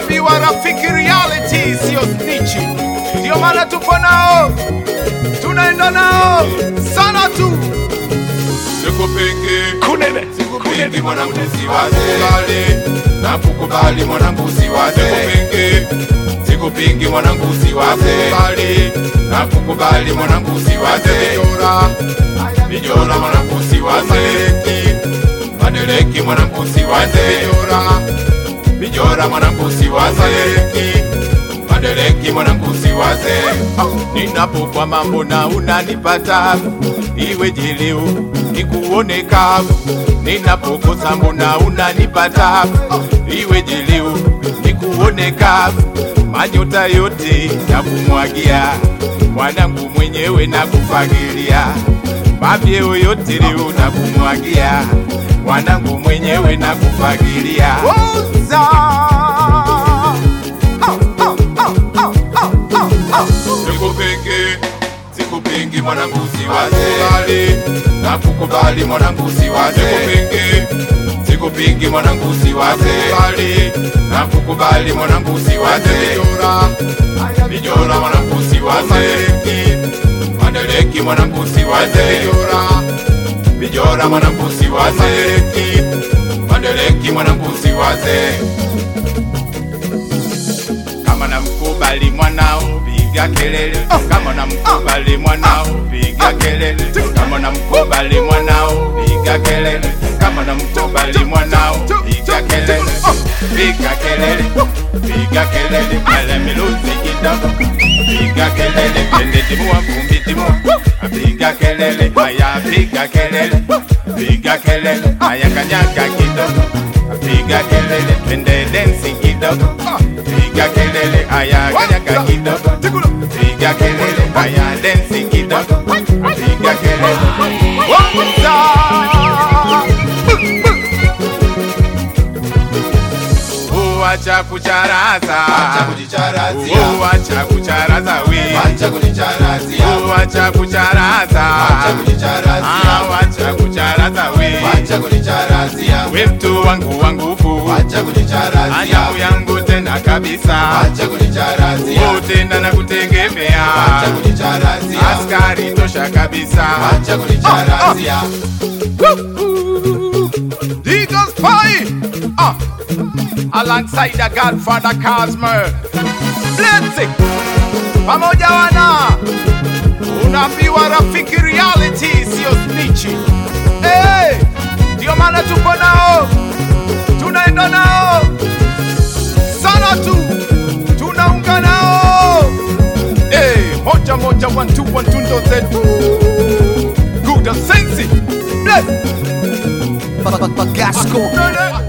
Unaambiwa rafiki, reality siyo snitchi, ndio maana tupo nao, tunaenda nao sana tu. Sikupingi, Kunene sikupingi mwanangu siwaze, nakukubali mwanangu siwaze. Sikupingi, sikupingi mwanangu siwaze, nakukubali mwanangu siwaze. Mijora, mijora mwanangu siwaze, madeleki mwanangu siwaze. Mijora, mijora mwanangu siwaze, madeleki mwanangu siwaze. Ninapokwa mambo na unanipata, iwe jileu nikuone kavu. Ninapokosa mbona unanipata, iwe jileu nikuone kavu. Manyota yote ya kumwagia mwanangu mwenyewe na kufagilia, mavyeo yote leo na kumwagia mwanangu mwenyewe na kufagilia. Oza. Oh, oh, oh, oh, oh, oh, oh. Sikupingi, sikupingi mwanangu siwaze, nakukubali mwanangu siwaze. Sikupingi, sikupingi mwanangu siwaze, nakukubali mwanangu siwaze. Mijora, mijora mwanangu siwaze, madeleki mwanangu siwaze. Mijora, mijora mwanangu siwaze, madeleki mwanangu siwaze kama namkubali mwanao piga kelele, kama namkubali mwanao piga kelele, kama namkubali mwanao piga kelele, kama namkubali mwanao piga kelele, piga kelele, piga kelele, kale miluzi kidogo, piga kelele, pende timua vumbi timua, piga kelele, haya piga kelele, piga kelele, haya kanyaga kidogo, piga kelele, pende densi kidogo, piga kelele, haya kanyaga kidogo, piga kelele, haya densi kidogo, piga kelele, Uacha kucharaza, Acha kujicharazia. uacha kucharaza we, Acha kujicharazia. uacha kucharaza, Acha kujicharazia. Ah, wacha kucharaza we, Acha kujicharazia. we mtu wangu wa nguvu, Acha kujicharazia. anyangu yangu tena kabisa, Acha kujicharazia. Oh, tena na kutegemea, Acha kujicharazia. askari tosha kabisa, Acha kujicharazia. Eagles Pie uh, alongside the Godfather Cosmo Blessing pamoja wana unaambiwa rafiki reality siyo snitchi hey, ndio maana tuko nao tunaenda nao sana tu tunaunga nao hey, moja moja one two one two ndo zetu good sensi bless Bagasco. Nene.